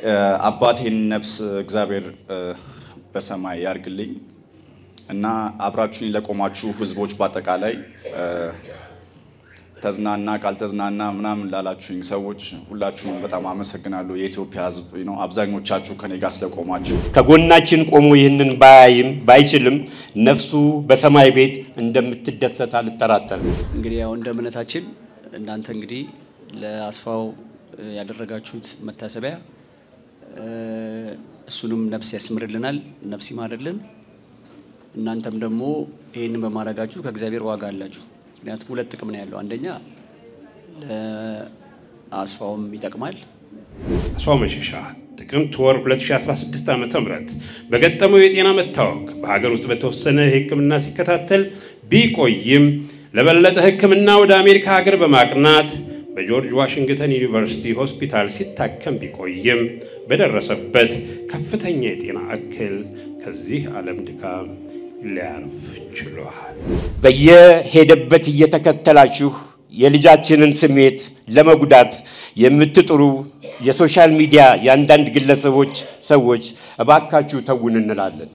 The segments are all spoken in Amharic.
አባቴን ነፍስ እግዚአብሔር በሰማይ ያርግልኝ እና አብራችሁኝ ለቆማችሁ ህዝቦች በአጠቃላይ ተዝናና ካልተዝናና ምናምን ላላችሁኝ ሰዎች ሁላችሁም በጣም አመሰግናለሁ። የኢትዮጵያ ህዝብ ነው። አብዛኞቻችሁ ከኔ ጋር ስለቆማችሁ ከጎናችን ቆሞ ይህንን ባያይም ባይችልም ነፍሱ በሰማይ ቤት እንደምትደሰት አልጠራጠርም። እንግዲህ ያው እንደ እምነታችን እናንተ እንግዲህ ለአስፋው ያደረጋችሁት መታሰቢያ እሱንም ነፍስ ያስምርልናል፣ ነፍስ ይማርልን። እናንተም ደግሞ ይህንን በማድረጋችሁ ከእግዚአብሔር ዋጋ አላችሁ። ምክንያቱም ሁለት ጥቅም ነው ያለው። አንደኛ ለአስፋውም ይጠቅማል። አስፋው መሸሻ ጥቅምት ወር 2016 ዓ ም በገጠመው የጤና መታወክ በሀገር ውስጥ በተወሰነ ሕክምና ሲከታተል ቢቆይም ለበለጠ ሕክምና ወደ አሜሪካ ሀገር በማቅናት በጆርጅ ዋሽንግተን ዩኒቨርሲቲ ሆስፒታል ሲታከም ቢቆይም በደረሰበት ከፍተኛ የጤና እክል ከዚህ ዓለም ድካም ሊያርፍ ችሏል። በየሄደበት እየተከተላችሁ የልጃችንን ስሜት ለመጉዳት የምትጥሩ የሶሻል ሚዲያ የአንዳንድ ግለሰቦች ሰዎች እባካችሁ ተውን እንላለን።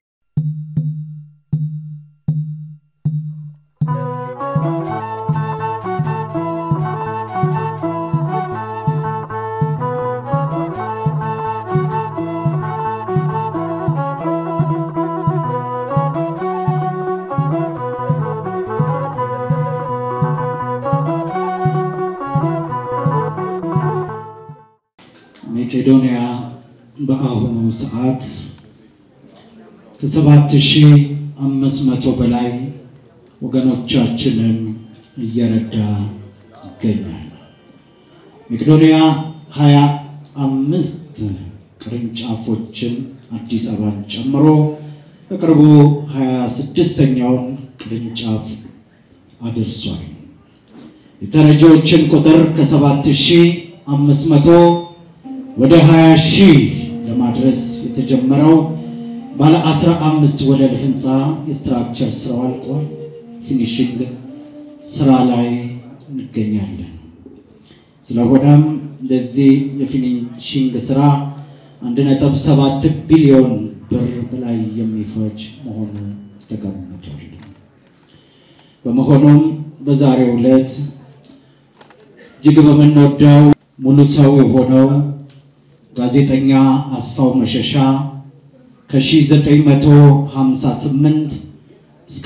መቄዶንያ በአሁኑ ሰዓት ከሰባት ሺህ አምስት መቶ በላይ ወገኖቻችንን እየረዳ ይገኛል። መቄዶንያ ሀያ አምስት ቅርንጫፎችን አዲስ አበባን ጨምሮ በቅርቡ ሀያ ስድስተኛውን ቅርንጫፍ አድርሷል። የተረጂዎችን ቁጥር ከሰባት ሺህ አምስት መቶ ወደ 20 ሺህ ለማድረስ የተጀመረው ባለ 15 ወለል ህንፃ የስትራክቸር ስራው አልቋል። ፊኒሽንግ ስራ ላይ እንገኛለን። ስለሆነም ለዚህ የፊኒሽንግ ስራ 1.7 ቢሊዮን ብር በላይ የሚፈጅ መሆኑ ተገምቷል። በመሆኑም በዛሬው ዕለት እጅግ በምንወደው ሙሉ ሰው የሆነው ጋዜጠኛ አስፋው መሸሻ ከ1958 እስከ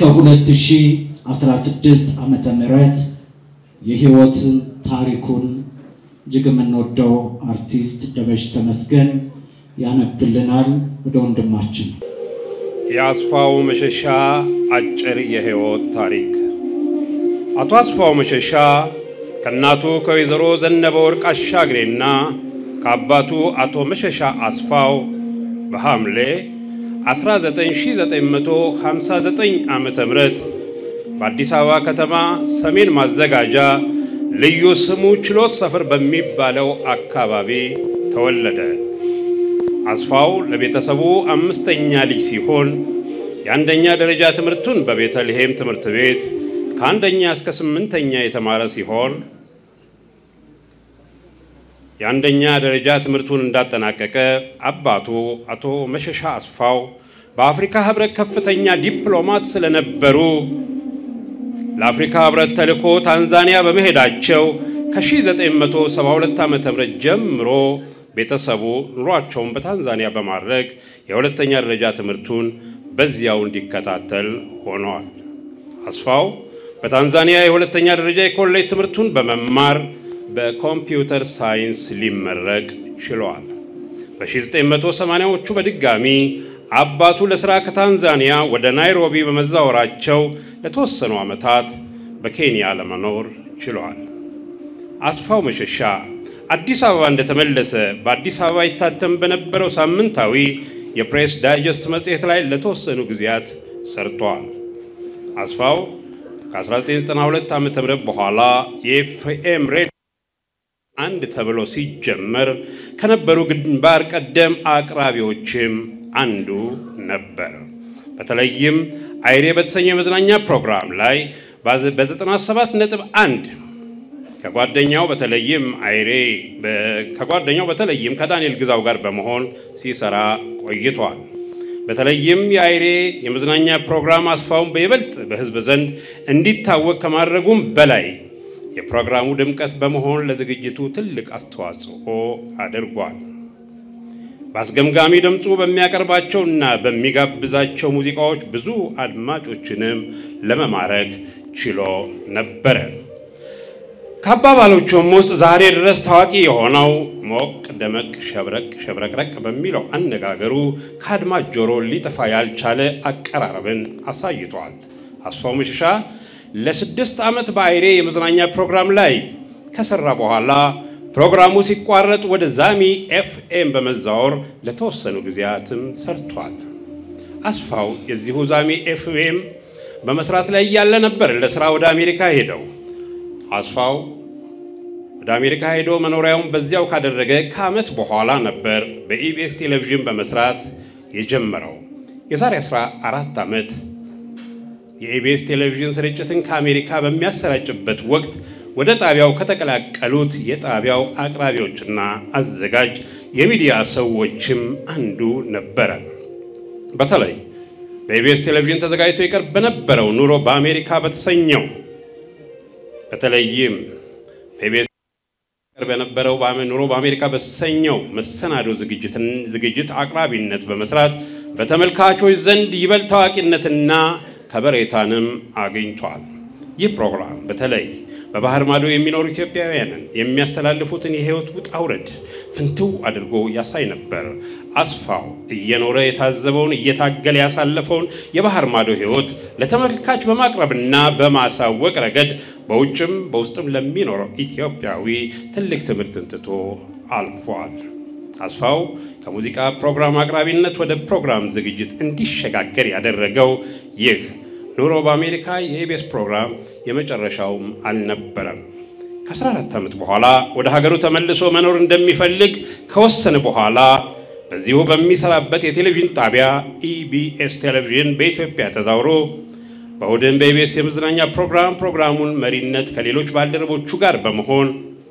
2016 ዓመተ ምህረት የህይወት ታሪኩን እጅግ የምንወደው አርቲስት ደበሽ ተመስገን ያነብልናል። ወደ ወንድማችን የአስፋው መሸሻ አጭር የህይወት ታሪክ። አቶ አስፋው መሸሻ ከእናቱ ከወይዘሮ ዘነበ ወርቅ አሻግሬና ከአባቱ አቶ መሸሻ አስፋው በሐምሌ 1959 ዓመተ ምህረት በአዲስ አበባ ከተማ ሰሜን ማዘጋጃ ልዩ ስሙ ችሎት ሰፈር በሚባለው አካባቢ ተወለደ። አስፋው ለቤተሰቡ አምስተኛ ልጅ ሲሆን የአንደኛ ደረጃ ትምህርቱን በቤተልሔም ትምህርት ቤት ከአንደኛ እስከ ስምንተኛ የተማረ ሲሆን የአንደኛ ደረጃ ትምህርቱን እንዳጠናቀቀ አባቱ አቶ መሸሻ አስፋው በአፍሪካ ህብረት ከፍተኛ ዲፕሎማት ስለነበሩ ለአፍሪካ ህብረት ተልእኮ ታንዛኒያ በመሄዳቸው ከ1972 ዓ ም ጀምሮ ቤተሰቡ ኑሯቸውን በታንዛኒያ በማድረግ የሁለተኛ ደረጃ ትምህርቱን በዚያው እንዲከታተል ሆነዋል። አስፋው በታንዛኒያ የሁለተኛ ደረጃ የኮሌጅ ትምህርቱን በመማር በኮምፒውተር ሳይንስ ሊመረቅ ችሏል። በ1980ዎቹ በድጋሚ አባቱ ለሥራ ከታንዛኒያ ወደ ናይሮቢ በመዛወራቸው ለተወሰኑ ዓመታት በኬንያ ለመኖር ችሏል። አስፋው መሸሻ አዲስ አበባ እንደተመለሰ በአዲስ አበባ ይታተም በነበረው ሳምንታዊ የፕሬስ ዳይጀስት መጽሔት ላይ ለተወሰኑ ጊዜያት ሰርቷል። አስፋው ከ1992 ዓ ም በኋላ የኤፍኤም ሬዲዮ አንድ ተብሎ ሲጀመር ከነበሩ ግንባር ቀደም አቅራቢዎችም አንዱ ነበር። በተለይም አይሬ በተሰኘ የመዝናኛ ፕሮግራም ላይ በ97 ነጥብ 1 ከጓደኛው በተለይም አይሬ ከጓደኛው በተለይም ከዳንኤል ግዛው ጋር በመሆን ሲሰራ ቆይቷል። በተለይም የአይሬ የመዝናኛ ፕሮግራም አስፋውን በይበልጥ በሕዝብ ዘንድ እንዲታወቅ ከማድረጉም በላይ የፕሮግራሙ ድምቀት በመሆን ለዝግጅቱ ትልቅ አስተዋጽኦ አድርጓል። በአስገምጋሚ ድምፁ በሚያቀርባቸውና በሚጋብዛቸው ሙዚቃዎች ብዙ አድማጮችንም ለመማረክ ችሎ ነበረ። ከአባባሎቹም ውስጥ ዛሬ ድረስ ታዋቂ የሆነው ሞቅ ደመቅ ሸብረቅ ሸብረቅረቅ በሚለው አነጋገሩ ከአድማጭ ጆሮ ሊጠፋ ያልቻለ አቀራረብን አሳይቷል። አስፋው መሸሻ ለስድስት ዓመት በአይሬ የመዝናኛ ፕሮግራም ላይ ከሰራ በኋላ ፕሮግራሙ ሲቋረጥ ወደ ዛሚ ኤፍኤም በመዛወር ለተወሰኑ ጊዜያትም ሰርቷል። አስፋው የዚሁ ዛሚ ኤፍኤም በመስራት ላይ እያለ ነበር ለስራ ወደ አሜሪካ ሄደው። አስፋው ወደ አሜሪካ ሄዶ መኖሪያውን በዚያው ካደረገ ከዓመት በኋላ ነበር በኢቢኤስ ቴሌቪዥን በመስራት የጀመረው። የዛሬ 14 ዓመት የኢቢኤስ ቴሌቪዥን ስርጭትን ከአሜሪካ በሚያሰራጭበት ወቅት ወደ ጣቢያው ከተቀላቀሉት የጣቢያው አቅራቢዎችና አዘጋጅ የሚዲያ ሰዎችም አንዱ ነበረ። በተለይ በኢቢኤስ ቴሌቪዥን ተዘጋጅቶ ይቀርብ በነበረው ኑሮ በአሜሪካ በተሰኘው በተለይም በኢቢኤስ ይቀርብ የነበረው ኑሮ በአሜሪካ በተሰኘው መሰናዶ ዝግጅት አቅራቢነት በመስራት በተመልካቾች ዘንድ ይበልጥ ታዋቂነትና ከበሬታንም አግኝቷል። ይህ ፕሮግራም በተለይ በባህር ማዶ የሚኖሩ ኢትዮጵያውያንን የሚያስተላልፉትን የሕይወት ውጣ ውረድ ፍንትው አድርጎ ያሳይ ነበር። አስፋው እየኖረ የታዘበውን እየታገለ ያሳለፈውን የባህር ማዶ ሕይወት ለተመልካች በማቅረብና በማሳወቅ ረገድ በውጭም በውስጥም ለሚኖረው ኢትዮጵያዊ ትልቅ ትምህርትን ትቶ አልፏል። አስፋው ከሙዚቃ ፕሮግራም አቅራቢነት ወደ ፕሮግራም ዝግጅት እንዲሸጋገር ያደረገው ይህ ኑሮ በአሜሪካ የኢቢኤስ ፕሮግራም የመጨረሻውም አልነበረም። ከ14 ዓመት በኋላ ወደ ሀገሩ ተመልሶ መኖር እንደሚፈልግ ከወሰነ በኋላ በዚሁ በሚሰራበት የቴሌቪዥን ጣቢያ ኢቢኤስ ቴሌቪዥን በኢትዮጵያ ተዛውሮ በእሁድን በኢቢኤስ የመዝናኛ ፕሮግራም ፕሮግራሙን መሪነት ከሌሎች ባልደረቦቹ ጋር በመሆን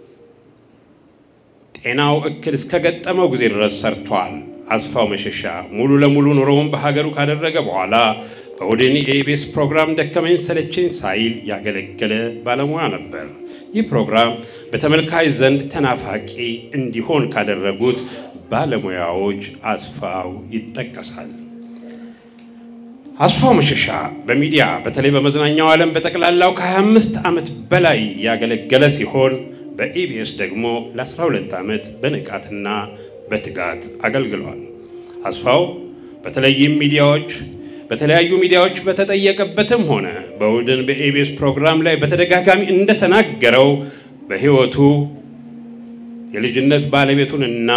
ጤናው እክል እስከገጠመው ጊዜ ድረስ ሰርቷል። አስፋው መሸሻ ሙሉ ለሙሉ ኑሮውን በሀገሩ ካደረገ በኋላ በኦዴን የኢቢኤስ ፕሮግራም ደከመኝ ሰለቸኝ ሳይል ያገለገለ ባለሙያ ነበር። ይህ ፕሮግራም በተመልካች ዘንድ ተናፋቂ እንዲሆን ካደረጉት ባለሙያዎች አስፋው ይጠቀሳል። አስፋው መሸሻ በሚዲያ በተለይ በመዝናኛው ዓለም በጠቅላላው ከ25 ዓመት በላይ ያገለገለ ሲሆን በኢቢኤስ ደግሞ ለ12 ዓመት በንቃትና በትጋት አገልግሏል። አስፋው በተለይም ሚዲያዎች በተለያዩ ሚዲያዎች በተጠየቀበትም ሆነ በእሁድን በኢቢኤስ ፕሮግራም ላይ በተደጋጋሚ እንደተናገረው በሕይወቱ የልጅነት ባለቤቱንና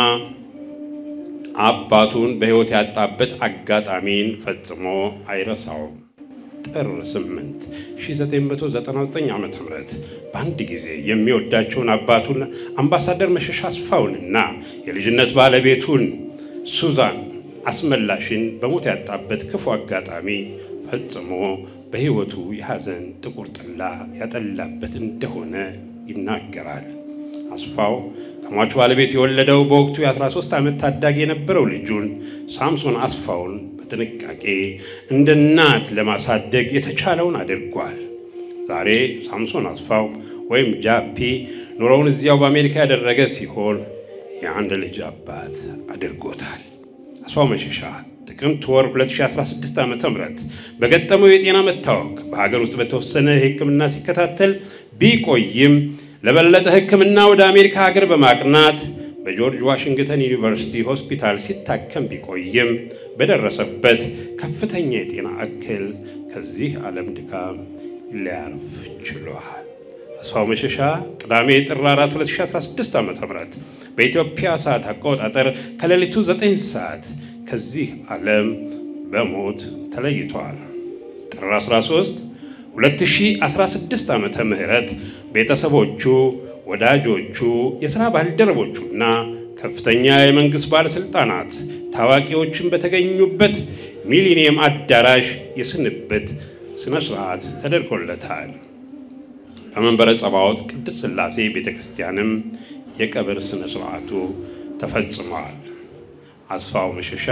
አባቱን በሕይወት ያጣበት አጋጣሚን ፈጽሞ አይረሳውም። ጥር 8 1999 ዓ ም በአንድ ጊዜ የሚወዳቸውን አባቱን አምባሳደር መሸሻ አስፋውንና የልጅነት ባለቤቱን ሱዛን አስመላሽን በሞት ያጣበት ክፉ አጋጣሚ ፈጽሞ በሕይወቱ የሐዘን ጥቁር ጥላ ያጠላበት እንደሆነ ይናገራል። አስፋው ከሟቹ ባለቤት የወለደው በወቅቱ የ13 ዓመት ታዳጊ የነበረው ልጁን ሳምሶን አስፋውን በጥንቃቄ እንደ እናት ለማሳደግ የተቻለውን አድርጓል። ዛሬ ሳምሶን አስፋው ወይም ጃፒ ኑሮውን እዚያው በአሜሪካ ያደረገ ሲሆን የአንድ ልጅ አባት አድርጎታል። አስፋው መሸሻ ጥቅምት ወር 2016 ዓ ም በገጠመው የጤና መታወክ በሀገር ውስጥ በተወሰነ ሕክምና ሲከታተል ቢቆይም ለበለጠ ሕክምና ወደ አሜሪካ ሀገር በማቅናት በጆርጅ ዋሽንግተን ዩኒቨርሲቲ ሆስፒታል ሲታከም ቢቆይም በደረሰበት ከፍተኛ የጤና እክል ከዚህ ዓለም ድካም ሊያርፍ ችሏል። አስፋው መሸሻ ቅዳሜ ጥር 4 2016 ዓ ም በኢትዮጵያ ሰዓት አቆጣጠር ከሌሊቱ 9 ሰዓት ከዚህ ዓለም በሞት ተለይቷል። ጥር 13 2016 ዓመተ ምህረት ቤተሰቦቹ፣ ወዳጆቹ፣ የሥራ ባልደረቦቹና ከፍተኛ የመንግሥት ባለሥልጣናት ታዋቂዎችን በተገኙበት ሚሊኒየም አዳራሽ የስንብት ሥነ ሥርዓት ተደርጎለታል። በመንበረ ጸባዖት ቅድስት ሥላሴ ቤተ ክርስቲያንም የቀብር ሥነ ሥርዓቱ ተፈጽመዋል። አስፋው መሸሻ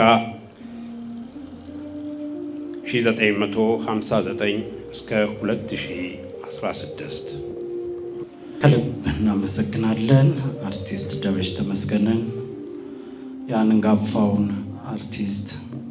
1959 እስከ 2016 ከልብ እናመሰግናለን አርቲስት ደበሽ ተመስገንን የአንጋፋውን አርቲስት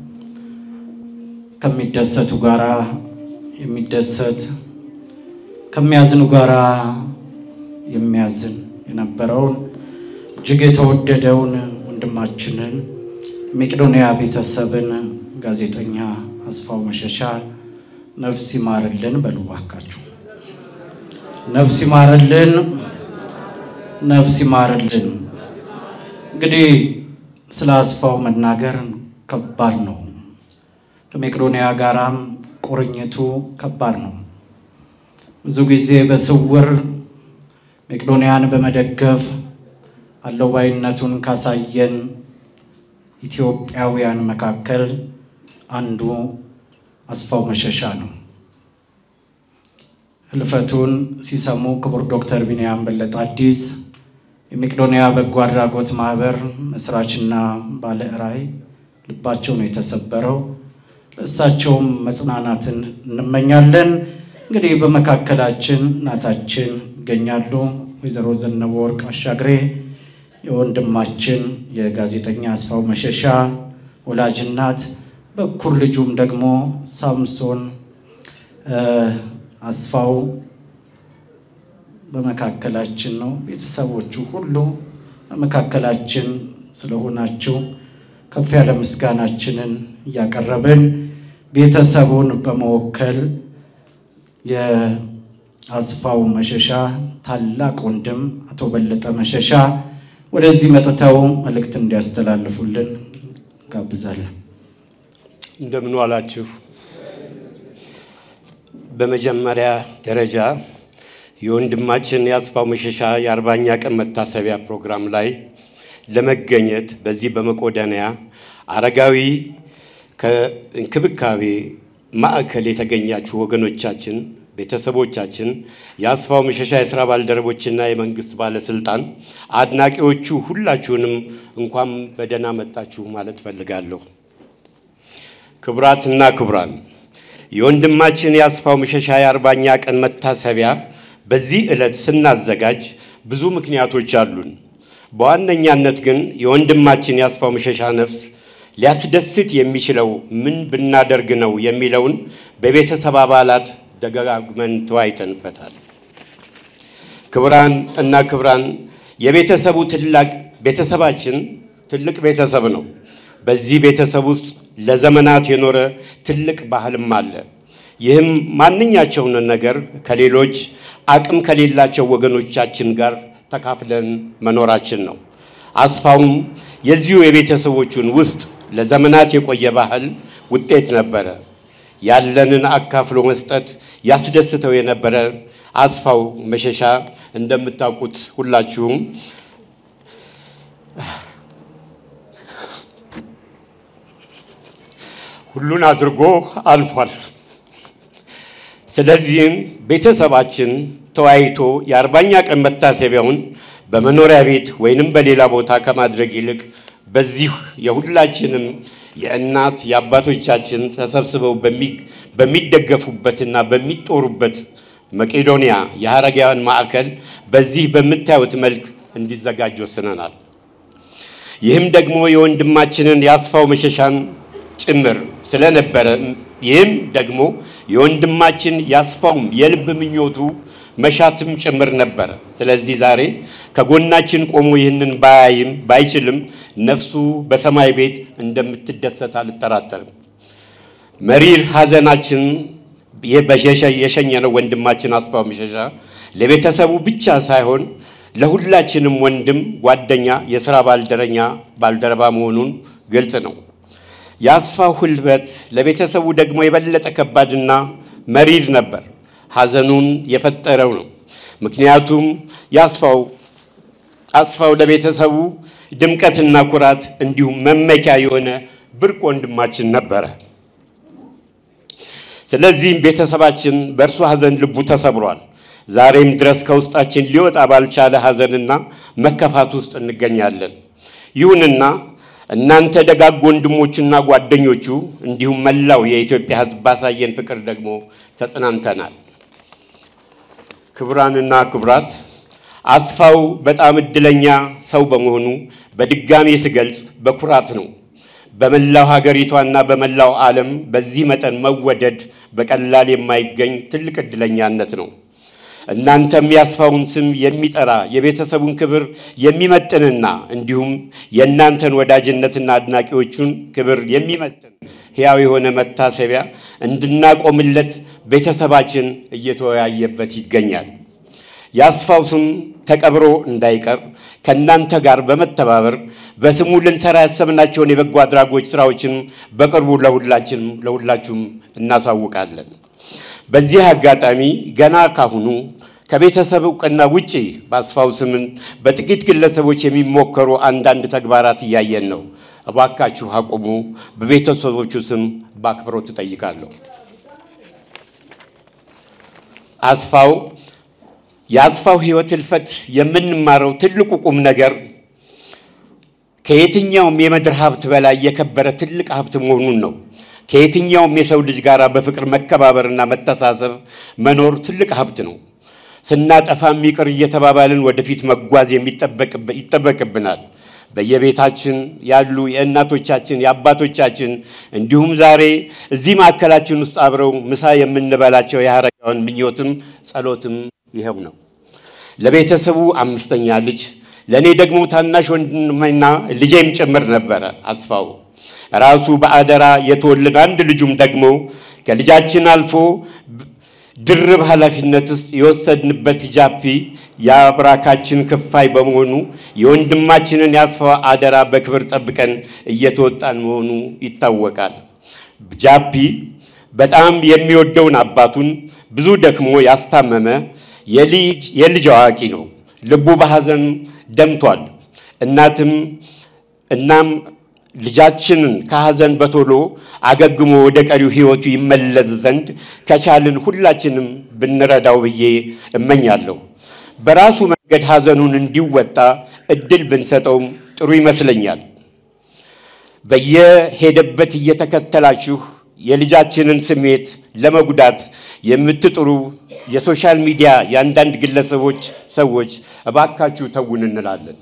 ከሚደሰቱ ጋራ የሚደሰት ከሚያዝኑ ጋራ የሚያዝን የነበረውን እጅግ የተወደደውን ወንድማችንን መቄዶንያ ቤተሰብን ጋዜጠኛ አስፋው መሸሻ ነፍስ ይማርልን በሉ እባካችሁ። ነፍስ ይማርልን፣ ነፍስ ይማርልን። እንግዲህ ስለ አስፋው መናገር ከባድ ነው። ከመቄዶንያ ጋራም ቁርኝቱ ከባድ ነው። ብዙ ጊዜ በስውር መቄዶንያን በመደገፍ አለባይነቱን ካሳየን ኢትዮጵያውያን መካከል አንዱ አስፋው መሸሻ ነው። ህልፈቱን ሲሰሙ ክቡር ዶክተር ቢንያም በለጠ አዲስ የመቄዶንያ በጎ አድራጎት ማህበር መስራችና ባለ ራዕይ ልባቸው ነው የተሰበረው። ለእሳቸውም መጽናናትን እንመኛለን። እንግዲህ በመካከላችን እናታችን ይገኛሉ። ወይዘሮ ዘነበ ወርቅ አሻግሬ የወንድማችን የጋዜጠኛ አስፋው መሸሻ ወላጅ እናት፣ በኩር ልጁም ደግሞ ሳምሶን አስፋው በመካከላችን ነው። ቤተሰቦቹ ሁሉ በመካከላችን ስለሆናችሁ ከፍ ያለ ምስጋናችንን እያቀረብን ቤተሰቡን በመወከል የአስፋው መሸሻ ታላቅ ወንድም አቶ በለጠ መሸሻ ወደዚህ መጥተው መልእክት እንዲያስተላልፉልን ጋብዛለን። እንደምን ዋላችሁ። በመጀመሪያ ደረጃ የወንድማችን የአስፋው መሸሻ የአርባኛ ቀን መታሰቢያ ፕሮግራም ላይ ለመገኘት በዚህ በመቄዶንያ አረጋዊ ከእንክብካቤ ማዕከል የተገኛችሁ ወገኖቻችን፣ ቤተሰቦቻችን፣ የአስፋው መሸሻ የሥራ ባልደረቦችና የመንግሥት ባለሥልጣን አድናቂዎቹ ሁላችሁንም እንኳን በደህና መጣችሁ ማለት ፈልጋለሁ። ክቡራትና ክቡራን የወንድማችን የአስፋው መሸሻ የአርባኛ ቀን መታሰቢያ በዚህ ዕለት ስናዘጋጅ ብዙ ምክንያቶች አሉን። በዋነኛነት ግን የወንድማችን የአስፋው መሸሻ ነፍስ ሊያስደስት የሚችለው ምን ብናደርግ ነው የሚለውን በቤተሰብ አባላት ደጋግመን ተወያይተንበታል። ክቡራን እና ክቡራን የቤተሰቡ ትላቅ ቤተሰባችን ትልቅ ቤተሰብ ነው። በዚህ ቤተሰብ ውስጥ ለዘመናት የኖረ ትልቅ ባህልም አለ። ይህም ማንኛቸውን ነገር ከሌሎች አቅም ከሌላቸው ወገኖቻችን ጋር ተካፍለን መኖራችን ነው። አስፋውም የዚሁ የቤተሰቦቹን ውስጥ ለዘመናት የቆየ ባህል ውጤት ነበረ። ያለንን አካፍሎ መስጠት ያስደስተው የነበረ አስፋው መሸሻ እንደምታውቁት ሁላችሁም ሁሉን አድርጎ አልፏል። ስለዚህም ቤተሰባችን ተወያይቶ የአርባኛ ቀን መታሰቢያውን በመኖሪያ ቤት ወይንም በሌላ ቦታ ከማድረግ ይልቅ በዚህ የሁላችንም የእናት የአባቶቻችን ተሰብስበው በሚደገፉበትና በሚጦሩበት መቄዶንያ የአረጋውያን ማዕከል በዚህ በምታዩት መልክ እንዲዘጋጅ ወስነናል። ይህም ደግሞ የወንድማችንን የአስፋው መሸሻን ጭምር ስለነበረ ይህም ደግሞ የወንድማችን የአስፋውም የልብ ምኞቱ መሻትም ጭምር ነበረ። ስለዚህ ዛሬ ከጎናችን ቆሞ ይህንን ባያይም ባይችልም ነፍሱ በሰማይ ቤት እንደምትደሰት አልጠራጠርም። መሪር ሐዘናችን የሸኘነው ወንድማችን አስፋው መሸሻ ለቤተሰቡ ብቻ ሳይሆን ለሁላችንም ወንድም፣ ጓደኛ፣ የሥራ ባልደረኛ ባልደረባ መሆኑን ግልጽ ነው። የአስፋው ሕልፈት ለቤተሰቡ ደግሞ የበለጠ ከባድና መሪር ነበር። ሐዘኑን የፈጠረው ነው። ምክንያቱም የአስፋው አስፋው ለቤተሰቡ ድምቀትና ኩራት እንዲሁም መመኪያ የሆነ ብርቅ ወንድማችን ነበረ። ስለዚህም ቤተሰባችን በእርሱ ሐዘን ልቡ ተሰብሯል። ዛሬም ድረስ ከውስጣችን ሊወጣ ባልቻለ ሐዘንና መከፋት ውስጥ እንገኛለን። ይሁንና እናንተ ደጋግ ወንድሞቹና ጓደኞቹ እንዲሁም መላው የኢትዮጵያ ሕዝብ ባሳየን ፍቅር ደግሞ ተጽናንተናል። ክቡራንና ክቡራት አስፋው በጣም እድለኛ ሰው በመሆኑ በድጋሜ ስገልጽ በኩራት ነው። በመላው ሀገሪቷና በመላው ዓለም በዚህ መጠን መወደድ በቀላል የማይገኝ ትልቅ እድለኛነት ነው። እናንተም የአስፋውን ስም የሚጠራ የቤተሰቡን ክብር የሚመጥንና እንዲሁም የእናንተን ወዳጅነትና አድናቂዎቹን ክብር የሚመጥን ሕያው የሆነ መታሰቢያ እንድናቆምለት ቤተሰባችን እየተወያየበት ይገኛል። የአስፋው ስም ተቀብሮ እንዳይቀር ከእናንተ ጋር በመተባበር በስሙ ልንሰራ ያሰብናቸውን የበጎ አድራጎች ስራዎችን በቅርቡ ለሁላችንም ለሁላችሁም እናሳውቃለን። በዚህ አጋጣሚ ገና ካሁኑ ከቤተሰብ እውቅና ውጪ በአስፋው ስምን በጥቂት ግለሰቦች የሚሞከሩ አንዳንድ ተግባራት እያየን ነው። እባካችሁ አቁሙ። በቤተሰቦቹ ስም በአክብሮት እጠይቃለሁ። አስፋው የአስፋው ሕይወት እልፈት የምንማረው ትልቁ ቁም ነገር ከየትኛውም የምድር ሀብት በላይ የከበረ ትልቅ ሀብት መሆኑን ነው። ከየትኛውም የሰው ልጅ ጋር በፍቅር መከባበርና መተሳሰብ መኖር ትልቅ ሀብት ነው። ስናጠፋም ይቅር እየተባባልን ወደፊት መጓዝ ይጠበቅብናል። በየቤታችን ያሉ የእናቶቻችን የአባቶቻችን እንዲሁም ዛሬ እዚህ ማዕከላችን ውስጥ አብረው ምሳ የምንበላቸው የአረጋውያን ምኞትም ጸሎትም ይኸው ነው። ለቤተሰቡ አምስተኛ ልጅ ለእኔ ደግሞ ታናሽ ወንድሜና ልጄም ጭምር ነበረ አስፋው ራሱ በአደራ የተወለደ አንድ ልጁም ደግሞ ከልጃችን አልፎ ድርብ ኃላፊነት ውስጥ የወሰድንበት ጃፒ የአብራካችን ክፋይ በመሆኑ የወንድማችንን የአስፋው አደራ በክብር ጠብቀን እየተወጣን መሆኑ ይታወቃል። ጃፒ በጣም የሚወደውን አባቱን ብዙ ደክሞ ያስታመመ የልጅ አዋቂ ነው። ልቡ በሐዘን ደምቷል። እናትም እናም ልጃችንን ከሐዘን በቶሎ አገግሞ ወደ ቀሪው ሕይወቱ ይመለስ ዘንድ ከቻልን ሁላችንም ብንረዳው ብዬ እመኛለሁ። በራሱ መንገድ ሐዘኑን እንዲወጣ እድል ብንሰጠውም ጥሩ ይመስለኛል። በየሄደበት እየተከተላችሁ የልጃችንን ስሜት ለመጉዳት የምትጥሩ የሶሻል ሚዲያ የአንዳንድ ግለሰቦች ሰዎች እባካችሁ ተውን እንላለን።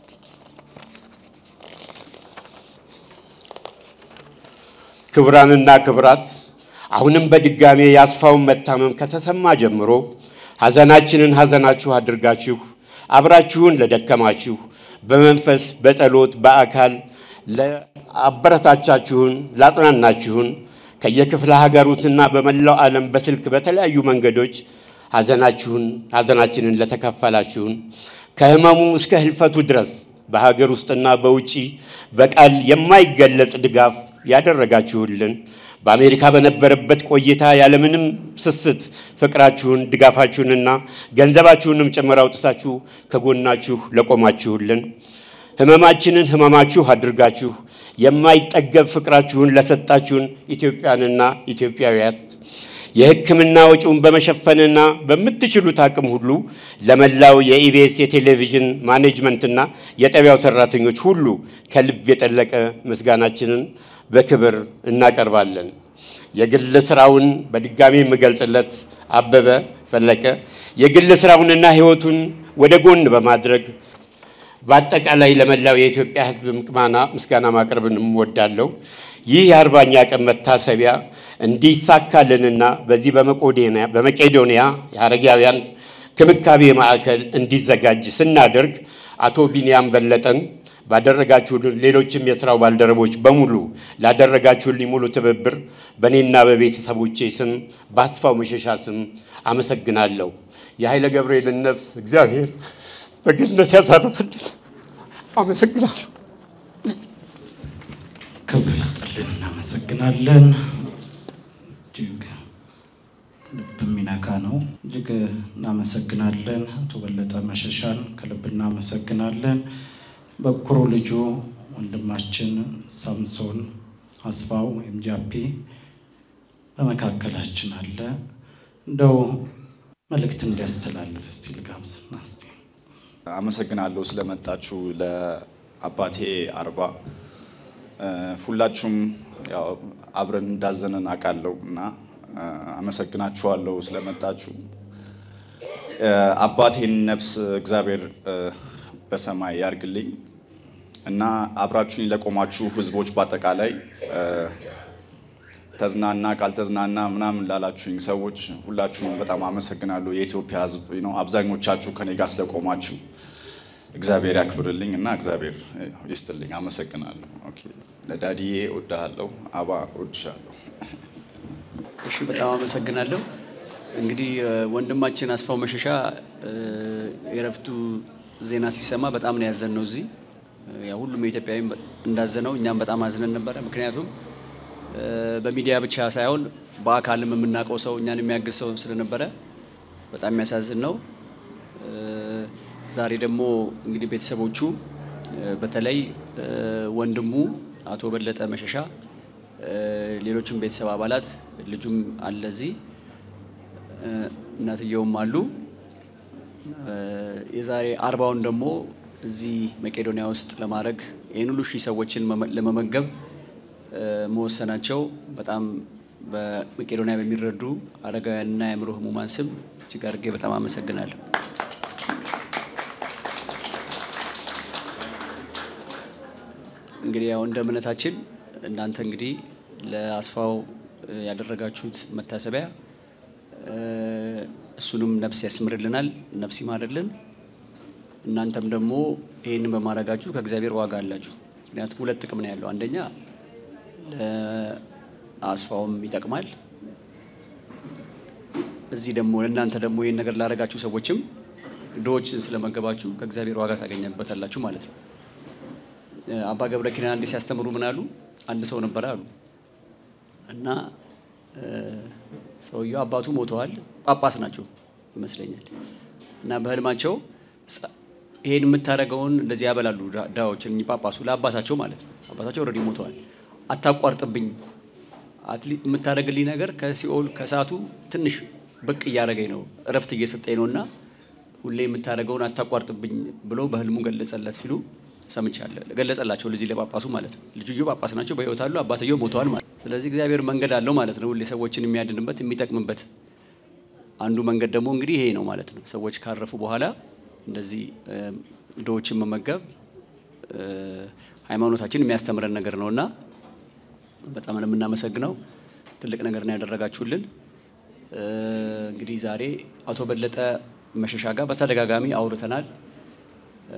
ክቡራንና ክቡራት አሁንም በድጋሜ የአስፋውን መታመም ከተሰማ ጀምሮ ሐዘናችንን ሐዘናችሁ አድርጋችሁ አብራችሁን ለደከማችሁ በመንፈስ በጸሎት በአካል ለአበረታቻችሁን ላጽናናችሁን ከየክፍለ ሀገሩትና በመላው ዓለም በስልክ በተለያዩ መንገዶች ሐዘናችሁን ሐዘናችንን ለተካፈላችሁን ከሕመሙ እስከ ህልፈቱ ድረስ በሀገር ውስጥና በውጪ በቃል የማይገለጽ ድጋፍ ያደረጋችሁልን በአሜሪካ በነበረበት ቆይታ ያለምንም ስስት ፍቅራችሁን ድጋፋችሁንና ገንዘባችሁንም ጭምር አውጥታችሁ ከጎናችሁ ለቆማችሁልን ህመማችንን ህመማችሁ አድርጋችሁ የማይጠገብ ፍቅራችሁን ለሰጣችሁን ኢትዮጵያንና ኢትዮጵያውያት የሕክምና ወጪውን በመሸፈንና በምትችሉት አቅም ሁሉ ለመላው የኢቢኤስ የቴሌቪዥን ማኔጅመንትና የጣቢያው ሰራተኞች ሁሉ ከልብ የጠለቀ ምስጋናችንን በክብር እናቀርባለን። የግል ስራውን በድጋሚ የምገልጽለት አበበ ፈለቀ የግል ስራውንና ህይወቱን ወደ ጎን በማድረግ በአጠቃላይ ለመላው የኢትዮጵያ ሕዝብ ምቅማና ምስጋና ማቅረብን እወዳለሁ። ይህ የአርባኛ ቀን መታሰቢያ እንዲሳካልንና በዚህ በመቄዶንያ የአረጋውያን ክብካቤ ማዕከል እንዲዘጋጅ ስናደርግ አቶ ቢንያም በለጠን ባደረጋችሁልን ሌሎችም የስራው ባልደረቦች በሙሉ ላደረጋችሁልኝ ሙሉ ትብብር በእኔና በቤተሰቦቼ ስም በአስፋው መሸሻ ስም አመሰግናለሁ። የኃይለ ገብርኤልን ነፍስ እግዚአብሔር በገነት ያሳርፍልን። አመሰግናለሁ። ክብር ይስጥልን። እናመሰግናለን። እጅግ ልብ የሚነካ ነው። እጅግ እናመሰግናለን። አቶ በለጠ መሸሻን ከልብ እናመሰግናለን። በኩሩ ልጁ ወንድማችን ሳምሶን አስፋው ወይም ጃፒ በመካከላችን አለ። እንደው መልእክት እንዲያስተላልፍ እስቲ ልጋብዝና እስቲ አመሰግናለሁ ስለመጣችሁ ለአባቴ አርባ እ፣ ሁላችሁም ያው አብረን እንዳዘንን አውቃለሁ እና እ፣ አመሰግናችኋለሁ ስለመጣችሁ እ፣ አባቴን ነፍስ እግዚአብሔር እ፣ በሰማይ ያርግልኝ እና አብራችሁኝ ለቆማችሁ ህዝቦች በአጠቃላይ እ፣ ተዝናና ካልተዝናና ምናምን ላላችሁኝ ሰዎች ሁላችሁም በጣም አመሰግናለሁ። የኢትዮጵያ ህዝብ ነው አብዛኞቻችሁ ከኔ ጋር ስለቆማችሁ እግዚአብሔር ያክብርልኝ እና እግዚአብሔር ይስጥልኝ። አመሰግናለሁ። ኦኬ ለዳዲዬ እወድሃለሁ፣ አባ እወድሻለሁ። እሺ በጣም አመሰግናለሁ። እንግዲህ እ፣ ወንድማችን አስፋው መሸሻ እ፣ የእረፍቱ ዜና ሲሰማ በጣም ነው ያዘን ነው እዚህ እ፣ ያው ሁሉም የኢትዮጵያዊ እንዳዘነው እኛም በጣም አዝነን ነበረ። ምክንያቱም እ፣ በሚዲያ ብቻ ሳይሆን በአካልም የምናውቀው ሰው እኛን የሚያግዝ ሰው ስለነበረ በጣም የሚያሳዝን ነው። እ፣ ዛሬ ደግሞ እንግዲህ ቤተሰቦቹ እ፣ በተለይ እ፣ ወንድሙ አቶ በለጠ መሸሻ እ፣ ሌሎችም ቤተሰብ አባላት ልጁም አለ እዚህ እ፣ እናትየውም አሉ። እ፣ የዛሬ አርባውን ደግሞ እዚህ መቄዶንያ ውስጥ ለማድረግ ይህን ሁሉ ሺህ ሰዎችን መመ- ለመመገብ እ፣ መወሰናቸው በጣም በመቄዶንያ በሚረዱ አረጋውያንና የአእምሮ ህሙማን ስም እጅግ አድርጌ በጣም አመሰግናለሁ። እንግዲህ ያው እንደ እምነታችን እናንተ እንግዲህ ለአስፋው እ፣ ያደረጋችሁት መታሰቢያ እ፣ እሱንም ነፍስ ያስምርልናል፣ ነፍስ ይማርልን። እናንተም ደግሞ ይህንን በማድረጋችሁ ከእግዚአብሔር ዋጋ አላችሁ። ምክንያቱም ሁለት ጥቅም ነው ያለው። አንደኛ ለአስፋውም ይጠቅማል። እዚህ ደግሞ ለእናንተ ደግሞ ይህን ነገር ላደረጋችሁ ሰዎችም ድሆችን ስለመገባችሁ ከእግዚአብሔር ዋጋ ታገኘበታላችሁ ማለት ነው። አባ ገብረ ኪዳን አንዴ ሲያስተምሩ ምን አሉ? አንድ ሰው ነበረ አሉ እና እ፣ ሰውየው አባቱ ሞተዋል፣ ጳጳስ ናቸው ይመስለኛል። እና በህልማቸው ጸ- ይሄን የምታደርገውን እንደዚህ ያበላሉ ዳ- ዳዎችን እኚህ ጳጳሱ ለአባታቸው ማለት ነው። አባታቸው ኦልሬዲ ሞተዋል። አታቋርጥብኝ፣ አትሊ- የምታደርግልኝ ነገር ከሲኦል ከእሳቱ ትንሽ ብቅ እያደረገኝ ነው፣ እረፍት እየሰጠኝ ነው እና ሁሌ የምታደርገውን አታቋርጥብኝ ብሎ በህልሙ ገለጸለት ሲሉ ሰምቻለሁ። ገለጸላቸው ልጅ ለጳጳሱ ማለት ነው። ልጅዮ ጳጳስ ናቸው፣ በህይወት አሉ። አባትየው ሞተዋል ማለት ነው። ስለዚህ እግዚአብሔር መንገድ አለው ማለት ነው፣ ሁሌ ሰዎችን የሚያድንበት የሚጠቅምበት። አንዱ መንገድ ደግሞ እንግዲህ ይሄ ነው ማለት ነው። ሰዎች ካረፉ በኋላ እንደዚህ እ፣ ድሆችን መመገብ እ፣ ሃይማኖታችን የሚያስተምረን ነገር ነው እና በጣም ነው የምናመሰግነው። ትልቅ ነገር ነው ያደረጋችሁልን። እ፣ እንግዲህ ዛሬ አቶ በለጠ መሸሻ ጋር በተደጋጋሚ አውርተናል። እ፣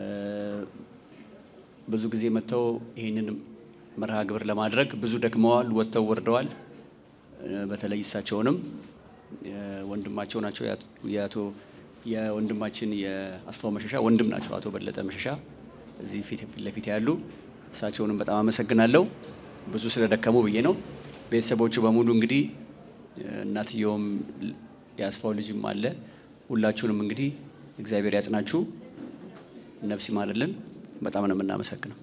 ብዙ ጊዜ መጥተው ይህንን መርሃ ግብር ለማድረግ ብዙ ደክመዋል፣ ወጥተው ወርደዋል። እ፣ በተለይ እሳቸውንም የ- ወንድማቸው ናቸው የአቶ- የአቶ የወንድማችን የአስፋው መሸሻ ወንድም ናቸው አቶ በለጠ መሸሻ እዚህ ፊት ፊት ለፊት ያሉ እሳቸውንም በጣም አመሰግናለሁ። ብዙ ስለደከሙ ብዬ ነው። ቤተሰቦቹ በሙሉ እንግዲህ እ፣ እናትየውም ል- የአስፋው ልጅም አለ። ሁላችሁንም እንግዲህ እግዚአብሔር ያጽናችሁ፣ ነፍስ ይማርልን። በጣም ነው የምናመሰግነው።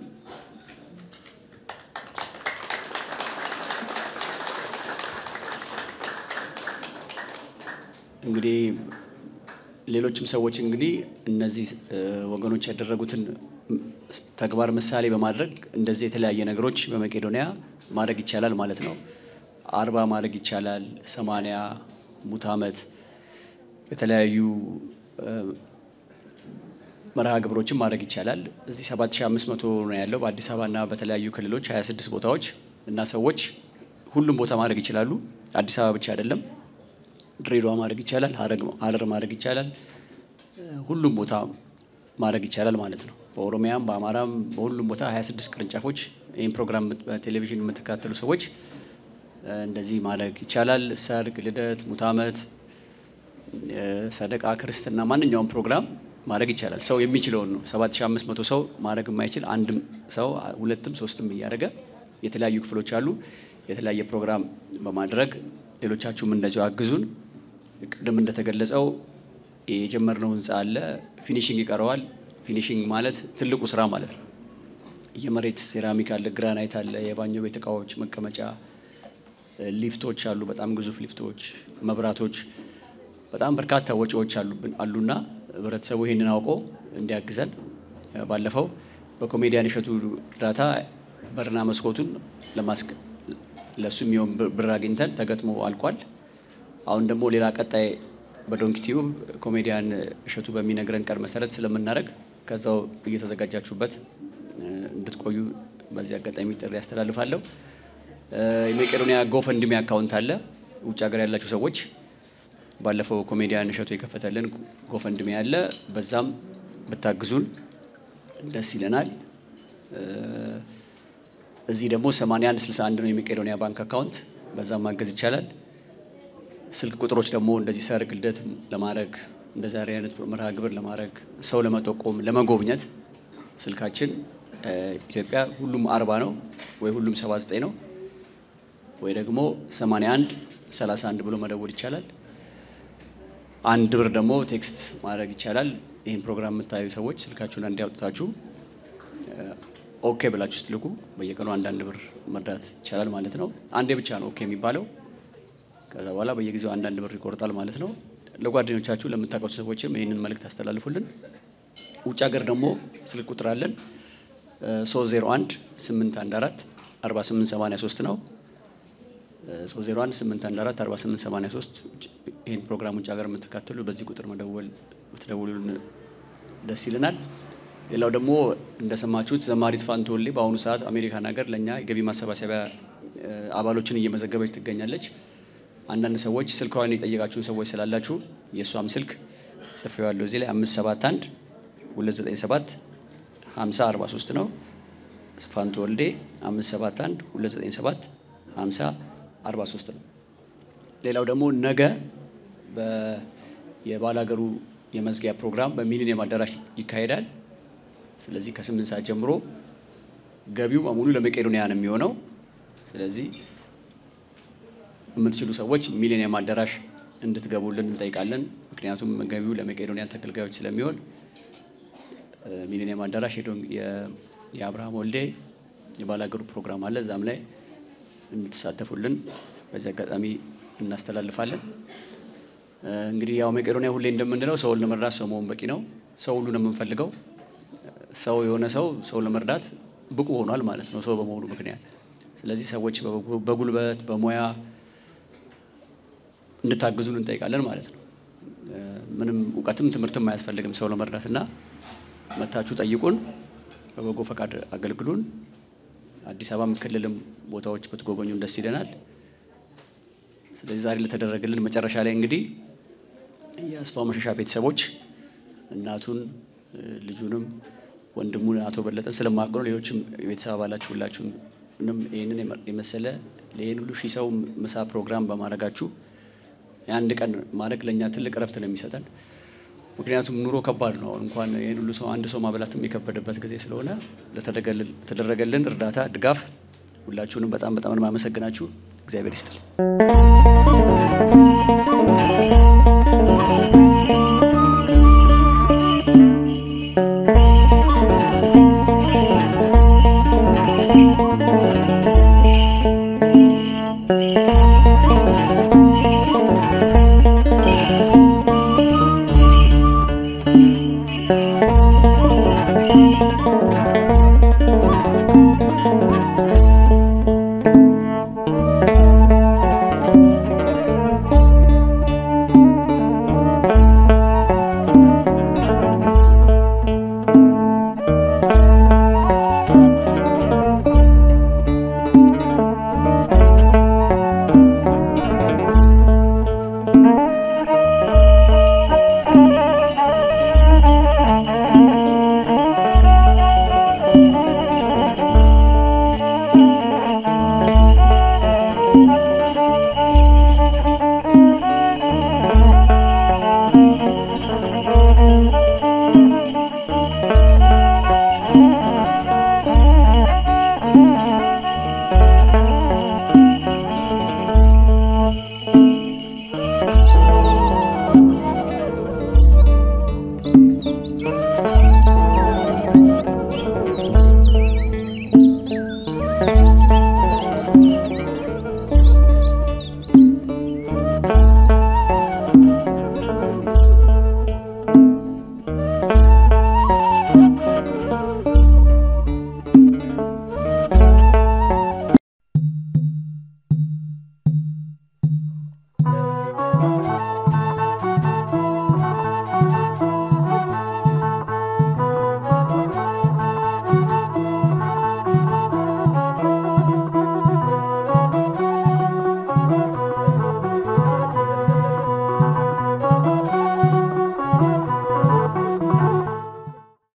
እንግዲህ ሌሎችም ሰዎች እንግዲህ እነዚህ እ፣ ወገኖች ያደረጉትን ም- ስ- ተግባር ምሳሌ በማድረግ እንደዚህ የተለያየ ነገሮች በመቄዶንያ ማድረግ ይቻላል ማለት ነው። አርባ ማድረግ ይቻላል፣ ሰማንያ ሙት ዓመት የተለያዩ እ፣ መርሃ ግብሮችን ማድረግ ይቻላል። እዚህ 7500 ነው ያለው በአዲስ አበባና በተለያዩ ክልሎች 26 ቦታዎች እና ሰዎች ሁሉም ቦታ ማድረግ ይችላሉ። አዲስ አበባ ብቻ አይደለም። ድሬዳዋ ማድረግ ይቻላል፣ ሀረግ- ሀረር ማድረግ ይቻላል፣ እ፣ ሁሉም ቦታ ማድረግ ይቻላል ማለት ነው። በኦሮሚያም በአማራም በሁሉም ቦታ 26 ቅርንጫፎች ይህን ፕሮግራም የምት- በቴሌቪዥን የምትከታተሉ ሰዎች እ፣ እንደዚህ ማድረግ ይቻላል። ሰርግ፣ ልደት፣ ሙት ዓመት እ፣ ሰደቃ፣ ክርስትና ማንኛውም ፕሮግራም ማድረግ ይቻላል። ሰው የሚችለውን ነው። 7500 ሰው ማድረግ የማይችል አንድም ሰው ሁለትም ሶስትም እያደረገ የተለያዩ ክፍሎች አሉ። የተለያየ ፕሮግራም በማድረግ ሌሎቻችሁም እንደዚሁ አግዙን። ቅድም እንደተገለጸው የጀመርነው ህንፃ አለ፣ ፊኒሽንግ ይቀረዋል። ፊኒሽንግ ማለት ትልቁ ስራ ማለት ነው። የመሬት ሴራሚክ አለ፣ ግራናይት አለ፣ የባኞ ቤት እቃዎች፣ መቀመጫ፣ ሊፍቶች አሉ፣ በጣም ግዙፍ ሊፍቶች፣ መብራቶች በጣም በርካታ ወጪዎች አሉብን አሉና ህብረተሰቡ ይህንን አውቆ እንዲያግዘን ባለፈው በኮሜዲያን እሸቱ እርዳታ በርና መስኮቱን ለማስቀ ለእሱ የሚሆን ብር አግኝተን ተገጥሞ አልቋል። አሁን ደግሞ ሌላ ቀጣይ በዶንኪ ቲዩብ ኮሜዲያን እሸቱ በሚነግረን ቀን መሰረት ስለምናደርግ ከዛው እየተዘጋጃችሁበት እንድትቆዩ በዚህ አጋጣሚ ጥሪ ያስተላልፋለሁ። የመቄዶንያ ጎፈንድሚ አካውንት አለ። ውጭ ሀገር ያላችሁ ሰዎች ባለፈው ኮሜዲያን እሸቱ የከፈተልን ጎፈንድሚ አለ። በዛም ብታግዙን ደስ ይለናል። እዚህ ደግሞ 81 61 ነው የመቄዶንያ ባንክ አካውንት፣ በዛም ማገዝ ይቻላል። ስልክ ቁጥሮች ደግሞ እንደዚህ ሰርግ፣ ልደት ለማድረግ እንደ ዛሬ አይነት መርሃ ግብር ለማድረግ ሰው ለመጠቆም ለመጎብኘት ስልካችን ኢትዮጵያ ሁሉም አርባ ነው ወይ ሁሉም 79 ነው ወይ ደግሞ 81 31 ብሎ መደወል ይቻላል። አንድ ብር ደግሞ ቴክስት ማድረግ ይቻላል። ይህን ፕሮግራም የምታዩ ሰዎች ስልካችሁን እንዲያውጡታችሁ ኦኬ ብላችሁ ስትልኩ በየቀኑ አንዳንድ ብር መርዳት ይቻላል ማለት ነው። አንዴ ብቻ ነው ኦኬ የሚባለው። ከዛ በኋላ በየጊዜው አንዳንድ ብር ይቆርጣል ማለት ነው። ለጓደኞቻችሁ ለምታውቋቸው ሰዎችም ይህንን መልእክት አስተላልፉልን። ውጭ ሀገር ደግሞ ስልክ ቁጥር አለን 301 814 4883 ነው 301 814 4883 ይህን ፕሮግራም ውጭ ሀገር የምትካተሉ በዚህ ቁጥር መደወል ብትደውሉልን ደስ ይለናል። ሌላው ደግሞ እንደሰማችሁት ዘማሪት ፋንቱ ወልዴ በአሁኑ ሰዓት አሜሪካን ሀገር ለእኛ የገቢ ማሰባሰቢያ አባሎችን እየመዘገበች ትገኛለች። አንዳንድ ሰዎች ስልኳን የጠየቃችሁን ሰዎች ስላላችሁ የእሷም ስልክ ጽፌዋለሁ እዚህ ላይ 571 297 50 43 ነው። ፋንቱ ወልዴ 571 297 50 43 ነው። ሌላው ደግሞ ነገ የባላገሩ የመዝጊያ ፕሮግራም በሚሊኒየም አዳራሽ ይካሄዳል። ስለዚህ ከስምንት ሰዓት ጀምሮ ገቢው በሙሉ ለመቄዶንያ ነው የሚሆነው። ስለዚህ የምትችሉ ሰዎች ሚሊኒየም አዳራሽ እንድትገቡልን እንጠይቃለን። ምክንያቱም ገቢው ለመቄዶንያ ተገልጋዮች ስለሚሆን ሚሊኒየም አዳራሽ የአብርሃም ወልዴ የባላገሩ ፕሮግራም አለ። እዛም ላይ እንድትሳተፉልን በዚህ አጋጣሚ እናስተላልፋለን። እንግዲህ ያው መቄዶንያ ሁሌ እንደምንለው ሰውን ለመርዳት ሰው መሆን በቂ ነው። ሰው ሁሉ ነው የምንፈልገው። ሰው የሆነ ሰው ሰው ለመርዳት ብቁ ሆኗል ማለት ነው ሰው በመሆኑ ምክንያት። ስለዚህ ሰዎች በጉልበት በሙያ እንድታግዙን እንጠይቃለን ማለት ነው። ምንም እውቀትም ትምህርትም አያስፈልግም ሰው ለመርዳት እና መታችሁ ጠይቁን፣ በበጎ ፈቃድ አገልግሉን። አዲስ አበባም ክልልም ቦታዎች ብትጎበኙን ደስ ይለናል። ስለዚህ ዛሬ ለተደረገልን መጨረሻ ላይ እንግዲህ የአስፋው መሸሻ ቤተሰቦች እናቱን ልጁንም ወንድሙን አቶ በለጠን ስለማውቅ ነው። ሌሎችም የቤተሰብ አባላችሁ ሁላችሁንም ይህንን የመሰለ ይህን ሁሉ ሺህ ሰው ምሳ ፕሮግራም በማድረጋችሁ የአንድ ቀን ማድረግ ለእኛ ትልቅ እረፍት ነው የሚሰጠን። ምክንያቱም ኑሮ ከባድ ነው። አሁን እንኳን ይህን ሁሉ ሰው አንድ ሰው ማበላትም የከበደበት ጊዜ ስለሆነ ለተደረገልን እርዳታ፣ ድጋፍ ሁላችሁንም በጣም በጣም ነው የማመሰግናችሁ። እግዚአብሔር ይስጥል። Thank you.